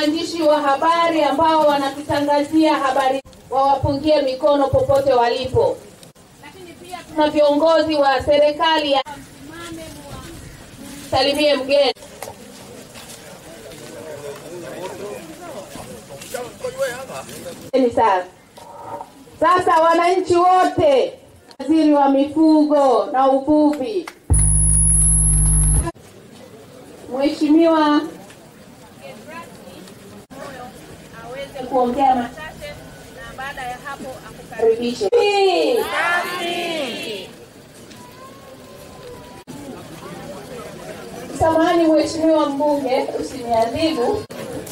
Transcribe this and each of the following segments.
waandishi wa habari ambao wanatutangazia habari wawapungie mikono popote walipo. Lakini pia tuna viongozi wa serikali ya salimie mgeni. Ni sana. Sasa wananchi wote, waziri wa mifugo na uvuvi, Mheshimiwa aweze kuongea machache na baada ya hapo akukaribishe. Samahani Mheshimiwa mbunge, usiniadhibu.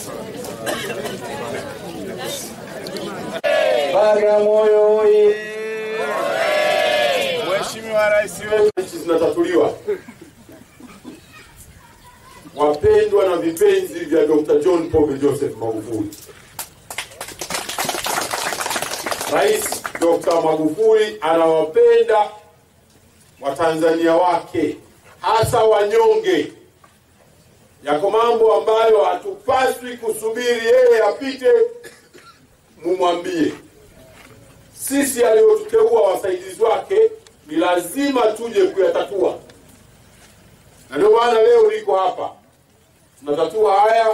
Bagamoyo oye! Mheshimiwa Rais wetu, Nchi zinatatuliwa. Wapendwa na vipenzi vya Dr. John Pombe Joseph Magufuli, Rais Dr. Magufuli anawapenda Watanzania wake hasa wanyonge. Yako mambo ambayo hatupaswi kusubiri yeye apite mumwambie. Sisi aliyotuteua wasaidizi wake ni lazima tuje kuyatatua, na ndio maana leo niko hapa, tunatatua haya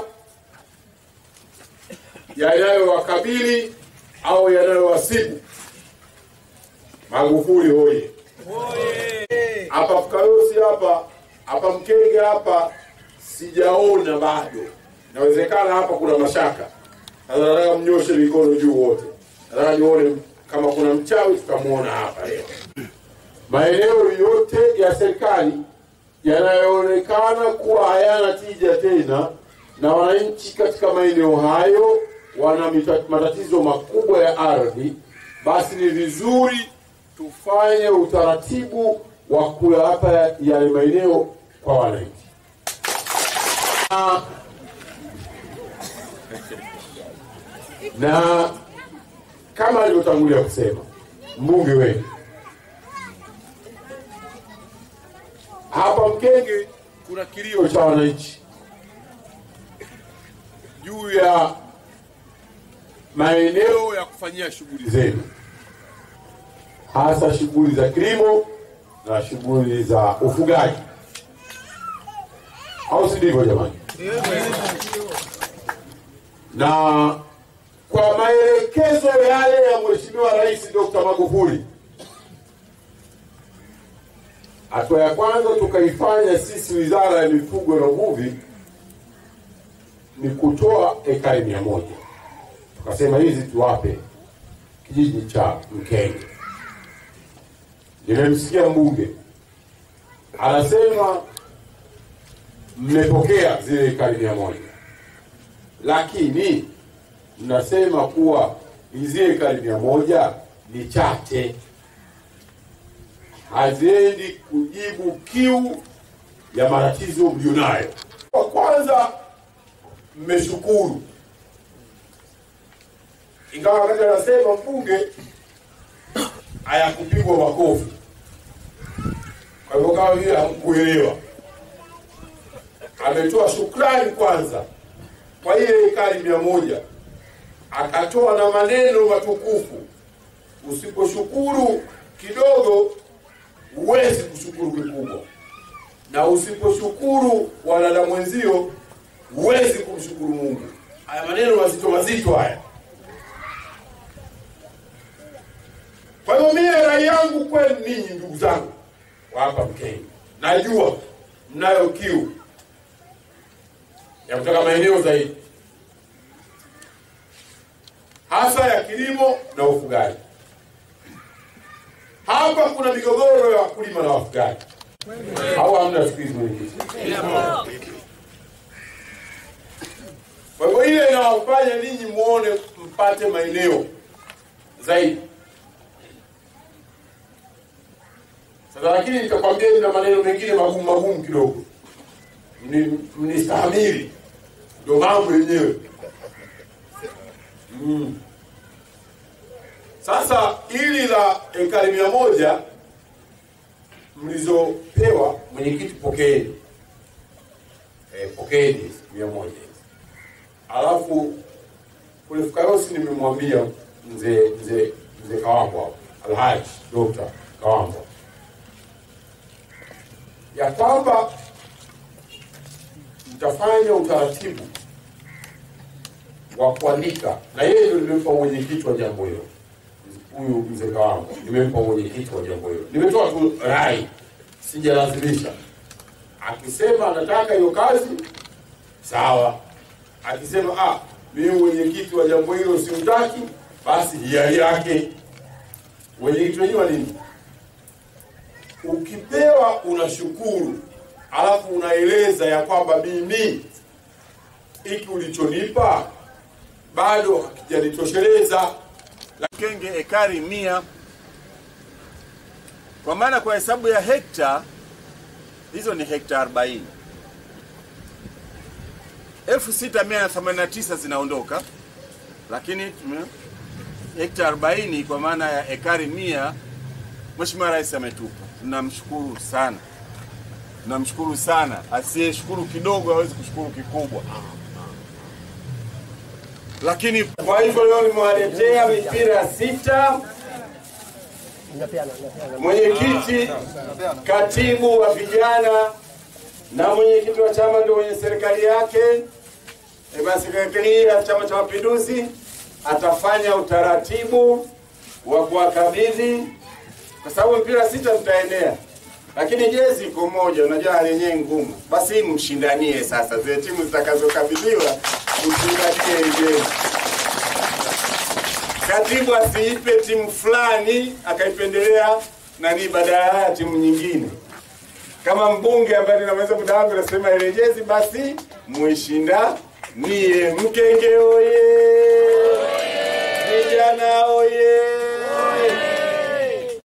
yanayowakabili au yanayowasibu. Magufuli hoye! Hapa Fukarosi hapa hapa Mkenge hapa sijaona bado, inawezekana hapa kuna mashaka. Sasa nataka mnyoshe mikono juu wote, nataka nione kama kuna mchawi, tutamwona hapa leo. Maeneo yote ya serikali yanayoonekana kuwa hayana tija tena, na wananchi katika maeneo hayo wana mita- matatizo makubwa ya ardhi, basi ni vizuri tufanye utaratibu wa kuyapa yale maeneo kwa wananchi. Na- na kama alivyotangulia kusema mbunge wetu hapa Mkenge, kuna kilio cha wananchi juu ya maeneo ya kufanyia shughuli zenu, hasa shughuli za kilimo na shughuli za ufugaji, au si ndivyo jamani? Na kwa maelekezo yale ya Mheshimiwa Rais Dr. Magufuli, hatua ya kwanza tukaifanya sisi Wizara ya Mifugo na Uvuvi ni kutoa ekari mia moja tukasema hizi tuwape kijiji cha Mkenge. Nimemsikia mbunge anasema mmepokea zile ekari mia moja lakini mnasema kuwa hizi ekari mia moja ni chache, haziendi kujibu kiu ya matatizo mlionayo. Kwa kwanza, mmeshukuru, ingawa wakati anasema mbunge hayakupigwa makofi, kwa hivyo kama vile hamkuelewa. Ametoa shukrani kwanza kwa ile ekari mia moja akatoa na maneno matukufu. Usiposhukuru kidogo, huwezi kushukuru kikubwa, na usiposhukuru wanadamu wenzio, huwezi kumshukuru Mungu. Haya maneno mazito mazito haya. Kwa hivyo mie rai yangu kwenu ninyi ndugu zangu wa hapa Mkenya, najua mnayo kiu ya kutaka maeneo zaidi hasa ya kilimo na ufugaji. Hapa kuna migogoro ya wakulima na wafugaji, au hamna? Siku hizi mwenyekiti, kwa hivyo ile inawafanya ninyi muone mpate maeneo zaidi. Sasa lakini nikakwambia na maneno mengine magumu magumu kidogo, Mni- mnistahamili, ndio mambo yenyewe. Mm. Sasa hili la ekari mia moja mlizopewa, mwenyekiti, pokeeni eh, pokeeni hizi mia moja hizi. alafu kule Fukayosi nimemwambia mzee mzee mzee Kawambo hapo, Alhaji Dokta Kawambo ya kwamba mtafanya utaratibu wa kuandika, na yeye ndio nimempa mwenyekiti wa jambo hilo, huyu mzee Kawambo nimempa mwenyekiti wa jambo hilo. Nimetoa tu rai, sijalazimisha. Akisema anataka hiyo kazi sawa, akisema ah, mimi mwenyekiti wa jambo hilo simtaki, basi hiari yake. Mwenyekiti wenyewe wa nini? Ukipewa unashukuru, alafu unaeleza ya kwamba mimi hiki ulichonipa bado hakijanitosheleza. Kenge ekari mia, kwa maana kwa hesabu ya hekta hizo ni hekta 40. 6189 zinaondoka, lakini tume hekta 40 kwa maana ya ekari mia, Mheshimiwa Rais ametupa. Tunamshukuru sana, tunamshukuru sana. Asiyeshukuru kidogo hawezi kushukuru kikubwa. Lakini Kwa hivyo leo nimewaletea mipira sita. Mwenyekiti, katibu wa vijana na mwenyekiti wa chama ndio mwenye serikali yake. E, basi serikali ya Chama cha Mapinduzi atafanya utaratibu wa kuwakabidhi, kwa sababu mpira sita tutaenea, lakini jezi iko moja. Unajua hali yenyewe ngumu, basi hii mshindanie sasa, zile timu zitakazokabidhiwa mshindanie hii jezi katibu asiipe timu fulani akaipendelea nani badala ya timu nyingine. Kama mbunge ambaye ninaweza muda wangu nasema ile jezi, basi muishinda nie Mkenge oye!